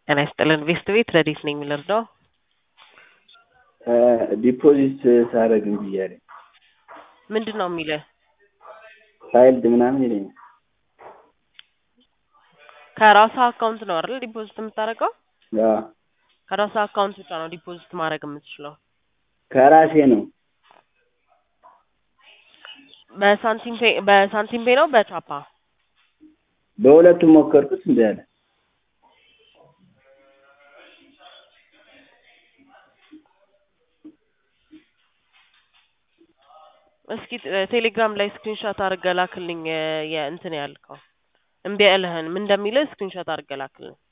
ጤና ይስጥልን ቬስት ቤት ረዲት ነኝ የምልርዳው ዲፖዚት ሳደርግ እምቢ እያለኝ ምንድን ነው የሚልህ? ፋይልድ ምናምን ይለኛል። ከራስህ አካውንት ነው አይደል ዲፖዚት የምታደርገው? አዎ፣ ከራስህ አካውንት ብቻ ነው ዲፖዚት ማድረግ የምትችለው። ከራሴ ነው። በሳንቲም ፔ በሳንቲም ፔ ነው በቻፓ በሁለቱም ሞከርኩት እምቢ አለ። እስኪ ቴሌግራም ላይ ስክሪንሾት አድርገህ ላክልኝ። የእንትን ያልከው እምቢ ያለህን ምን እንደሚልህ ስክሪንሾት አድርገህ ላክልኝ።